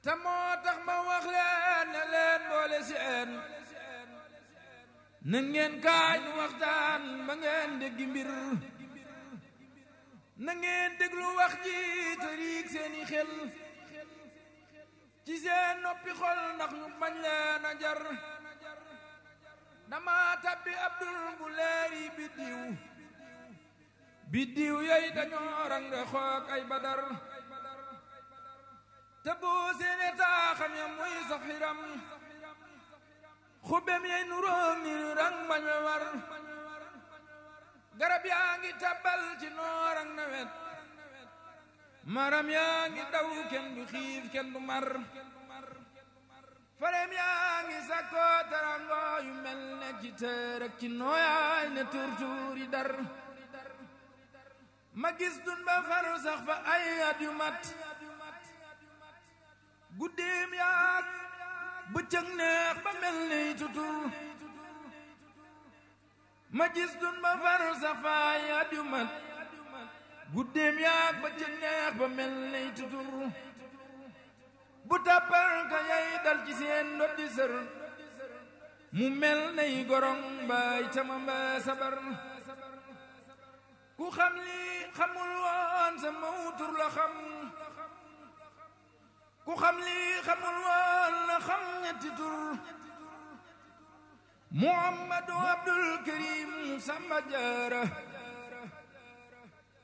te moo tax ma wax leen ne leen boole seen na ngeen kaay nu waxtaan ba ngeen déggi mbir na ngeen déglu wax ji te riig seeni xel ci seen noppi xol ndax ñu bañ leen a jar dama tabbi abdul bu leeri biddiw biddiw yooyu dañoo rang xoog ay badar te boo seene taaxam ya muy safiram xubem yey nu róomir rang bañ we war garab yaa ngi tabal ci noor ak nawet maram yaa ngi daw kenn du xiif kenn du mar farem yaa ngi sakko tarango yu mel ne ci tër ak ci nooyaay ne turtuur yi dar ma gis dun ba far sax fa ay at yu mat guddeem yaag bëccëg neex ba mel ni tutur ma gis dun ba far sax fa ay at yu mat guddeem yaag bëccëg neex ba mel ni tutur bu tàppal ka yay dal ci seen ndoddi sër mu mel nay gorong mbaay tama mbaa sabar ku xam li xamul woon sa mawtur la xam ku xam li xamul woon la xam ñetti tur muhammadu abdul karim samba jaara